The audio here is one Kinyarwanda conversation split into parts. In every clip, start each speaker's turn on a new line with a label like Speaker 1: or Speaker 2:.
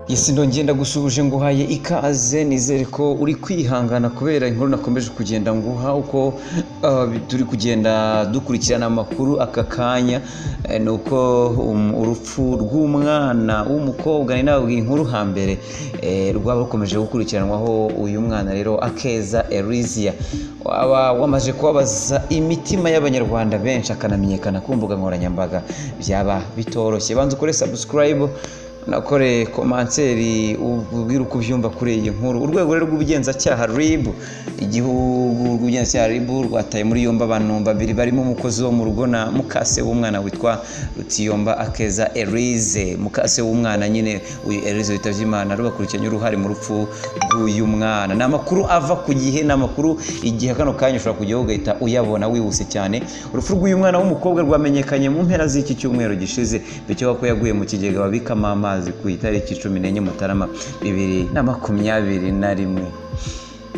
Speaker 1: isi ndongenda gusuhuje nguhaye ikaze nizere ko uri kwihangana kubera inkuru nakomeje kugenda nguha uko uh, turi kugenda dukurikirana amakuru aka kanya eh, ni uko um, urupfu rw'umwana w'umukobwa ni nawe inkuru hambere eh, rwaba rukomeje gukurikiranwaho uyu mwana rero akeza Elizia waba wamaze kubabaza imitima y'abanyarwanda benshi akanamenyekana ku mbuga nkoranyambaga byaba bitoroshye banza ukore subscribe nakore komanseri ubwira uko ubyumva kuri iyi nkuru urwego rero rw'ubugenzacyaha ribu igihugu rw'ubugenzacyaha ribu rwataye muri yombi abantu babiri barimo umukozi wo mu rugo na mukase w'umwana witwa rutiyomba akeza erize mukase w'umwana nyine uyu erize witabye imana rubakurikiranye uruhare mu rupfu rw'uyu mwana ni amakuru ava ku gihe ni amakuru igihe kano kanya ushobora kujyaho ugahita uyabona wihuse cyane urupfu rw'uyu mwana w'umukobwa rwamenyekanye mu mpera z'iki cyumweru gishize bikekwa ko yaguye mu kigega babikamo amazi ku itariki cumi n'enye mutarama bibiri na makumyabiri na rimwe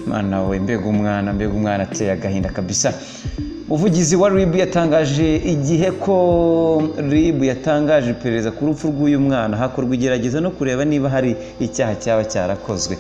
Speaker 1: mwana we mbega umwana mbega umwana ateye agahinda kabisa umuvugizi wa ribu yatangaje igihe ko ribu yatangaje iperereza ku rupfu rw'uyu mwana hakorwa igerageza no kureba niba hari icyaha cyaba cyarakozwe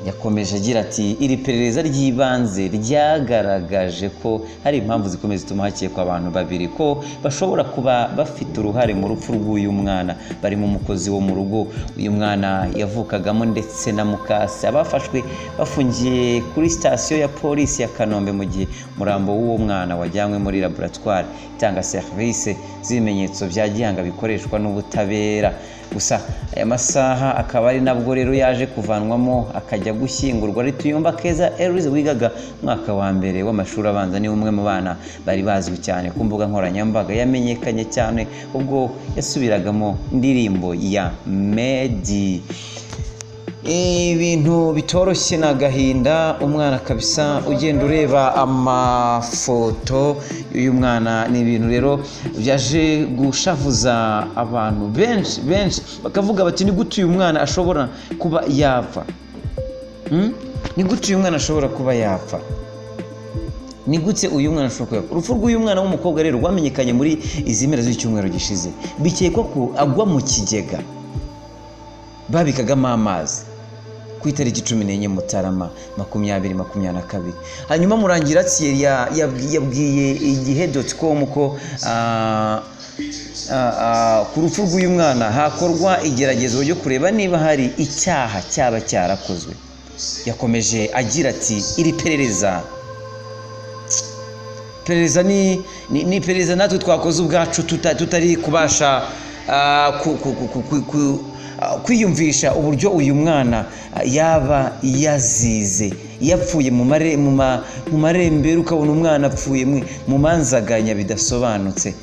Speaker 1: yakomeje agira ati iri perereza ry'ibanze ryagaragaje ko hari impamvu zikomeye zituma hakekwa abantu babiri ko bashobora kuba bafite uruhare mu rupfu rw'uyu mwana barimo umukozi wo mu rugo uyu mwana yavukagamo ndetse na mukasi abafashwe bafungiye kuri sitasiyo ya polisi ya kanombe mu gihe umurambo w'uwo mwana wajyanywe muri laboratwari itanga serivisi z'ibimenyetso bya gihanga bikoreshwa n'ubutabera gusa aya masaha akaba ari nabwo rero yaje kuvanwamo akajya gushyingurwa ari tuyumba keza erize wigaga umwaka wa mbere w'amashuri abanza ni umwe mu bana bari bazwi cyane ku mbuga nkoranyambaga yamenyekanye cyane ubwo yasubiragamo indirimbo ya medi ibintu bitoroshye ni agahinda umwana kabisa ugenda ureba amafoto y'uyu mwana ni ibintu rero byaje gushavuza abantu benshi benshi bakavuga bati ni gute uyu mwana ashobora kuba yapfa ni gute uyu mwana ashobora kuba yapfa ni gutse uyu mwana ashobora kuba urupfu rw'uyu mwana w'umukobwa rero rwamenyekanye muri izi mpera z'icyumweru gishize bikekwa ko agwa mu kigega babikagamo amazi ku itariki cumi n'enye mutarama makumyabiri makumyabiri na kabiri hanyuma murangiratsiye yabwiye igihe doti komu ko ku rupfu rw'uyu mwana hakorwa igeragezo ryo kureba niba hari icyaha cyaba cyarakozwe yakomeje agira ati iri perereza perereza ni iperereza natwe twakoze ubwacu tutari kubasha kwiyumvisha uburyo uyu mwana yaba yazize yapfuye mu marembera ukabona umwana apfuye mu manzaganya bidasobanutse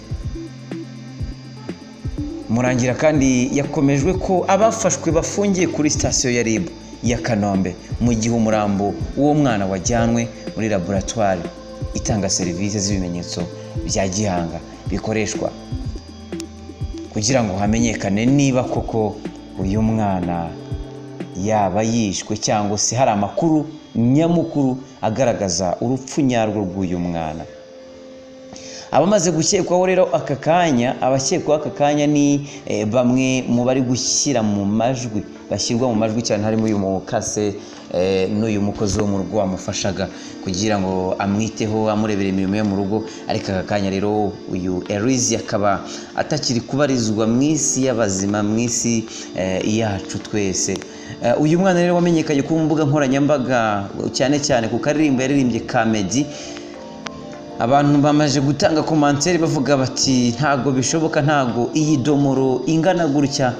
Speaker 1: murangira kandi yakomejwe ko abafashwe bafungiye kuri sitasiyo ya ribu ya kanombe mu gihe umurambo w'uwo mwana wajyanwe muri laboratwari itanga serivisi z'ibimenyetso bya gihanga bikoreshwa kugira ngo hamenyekane niba koko uyu mwana yaba yishwe cyangwa se hari amakuru nyamukuru agaragaza urupfu nyarwo rw'uyu mwana abamaze gukekwaho rero aka kanya abakekwaho aka kanya ni bamwe mu bari gushyira mu majwi bashyirwa mu majwi cyane harimo uyu mukase n'uyu mukozi wo mu rugo wamufashaga kugira ngo amwiteho amurebere imirimo yo mu rugo ariko aka kanya rero uyu erizi akaba atakiri kubarizwa mu isi y'abazima mu isi yacu twese uyu mwana rero wamenyekanye ku mbuga nkoranyambaga cyane cyane ku karirimbo yaririmbye kamedi abantu bamaze gutanga komanseri bavuga bati ntabwo bishoboka ntabwo iyi domoro ingana gutya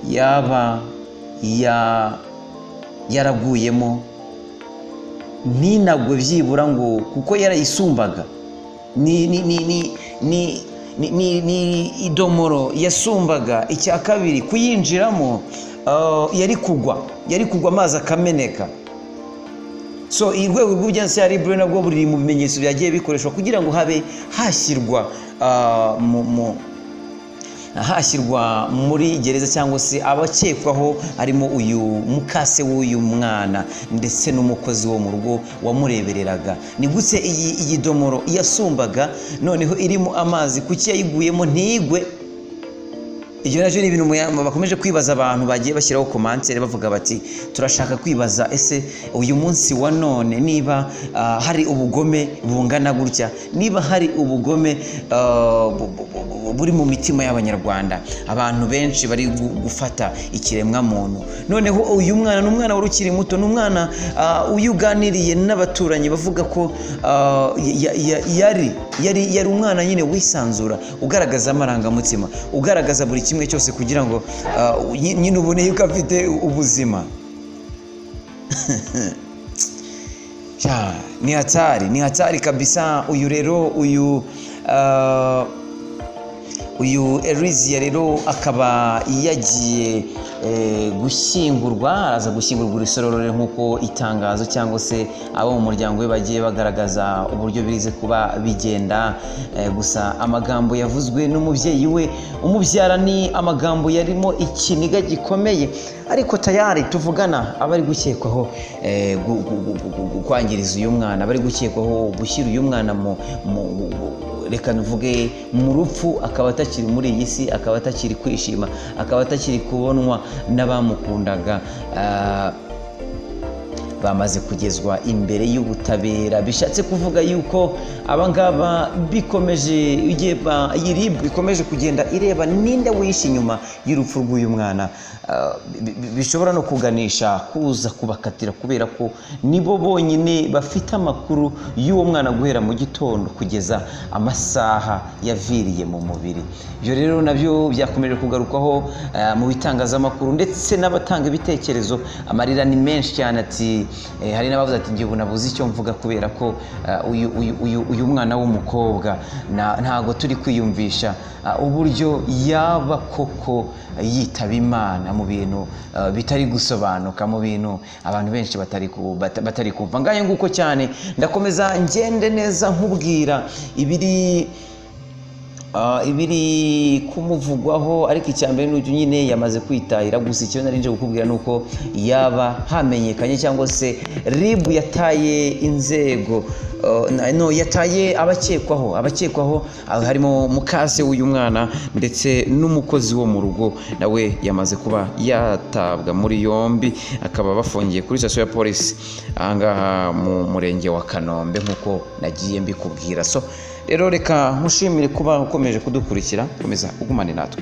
Speaker 1: yaba yaraguyemo ntinagwe byibura ngo kuko yarayisumbaga ni idomoro yasumbaga icya kabiri kuyinjiramo yari kugwa yari kugwa amazi akameneka so urwego rw'ubugenzansi ya ribure nabwo buri mu bimenyetso byagiye bikoreshwa kugira ngo habe hashyirwa hashyirwa muri gereza cyangwa se abakekwaho harimo uyu mukase w'uyu mwana ndetse n'umukozi wo mu rugo wamurebereraga ni gutse iyi domoro yasumbaga noneho irimo amazi kuki yayiguyemo ntigwe ibyo nabyo ni ibintu muya- bakomeje kwibaza abantu bagiye bashyiraho komanseri bavuga bati turashaka kwibaza ese uyu munsi wa none niba ah, hari ubugome bungana gutya niba hari ubugome ah, bu- bu- bu- bu- buri mu mitima y'abanyarwanda abantu benshi bari gu- gufata ikiremwamuntu noneho uyu mwana ni umwana wari ukiri muto ni umwana ah, uyu uganiriye n'abaturanyi bavuga ko ah, ya- ya- yari yari yari umwana nyine wisanzura ugaragaza amarangamutima ugaragaza buri kimwe cyose kugira ngo ah, nyi- nyine ubone yuko afite ubuzima Cha, ni hatari ni hatari kabisa uyu rero uyu ah, uyu Erizia rero akaba yagiye eh, gushyingurwa araza gushyingurwa urusororore nk'uko itangazo cyangwa se abo mu muryango we bagiye bagaragaza uburyo birize kuba bigenda eh, gusa amagambo yavuzwe n'umubyeyi we umubyara ni amagambo yarimo ikiniga gikomeye ariko tayari tuvugana abari gukekwaho eh, gu- gu- gu- gu- gu- gu- kwangiriza uyu mwana abari gukekwaho gushyira uyu mwana mu- mu- mu reka tuvuge mu rupfu akaba atakiri muri iyi si akaba atakiri kwishima akaba atakiri kubonwa n'abamukundaga Ah, bamaze kugezwa imbere y'ubutabera bishatse kuvuga yuko abangaba bikomeje igeba yirib bikomeje kugenda ireba ninde wihishe inyuma y'urupfu rw'uyu mwana Ah, bi- bi- bishobora no kuganisha kuza kubakatira kubera ko nibo bonyine bafite amakuru y'uwo mwana guhera mu gitondo kugeza amasaha yaviriye mu mubiri ibyo rero nabyo byakomeje kugarukwaho eh, mu bitangazamakuru ndetse n'abatanga ibitekerezo amarira ni menshi cyane ati eh, hari n'abavuze ati njye ubu nabuze icyo mvuga kubera ko eh, uyu- uyu- uyu- uyu mwana w'umukobwa na- ntago turi kwiyumvisha ah, uburyo yaba koko yitaba imana mu bintu eh, bitari gusobanuka mu bintu abantu benshi batari ku- bata- batari kumva ngayo nguko cyane ndakomeza ngende neza nkubwira ibiri Ah, ibiri kumuvugwaho ariko icya mbere n'uyu nyine yamaze kwitahira gusa icyo nari nje kukubwira ni uko yaba hamenyekanye cyangwa se rib yataye inzego ah, na- no yataye abakekwaho abakekwaho ah, harimo mukase w'uyu mwana ndetse n'umukozi wo mu rugo nawe yamaze kuba yatabwa muri yombi akaba bafungiye kuri sitasiyo ya polisi ahangaha mu murenge wa kanombe nk'uko nagiye mbikubwira so rero reka nkushimire kuba ukomeje kudukurikira komeza ugumane natwe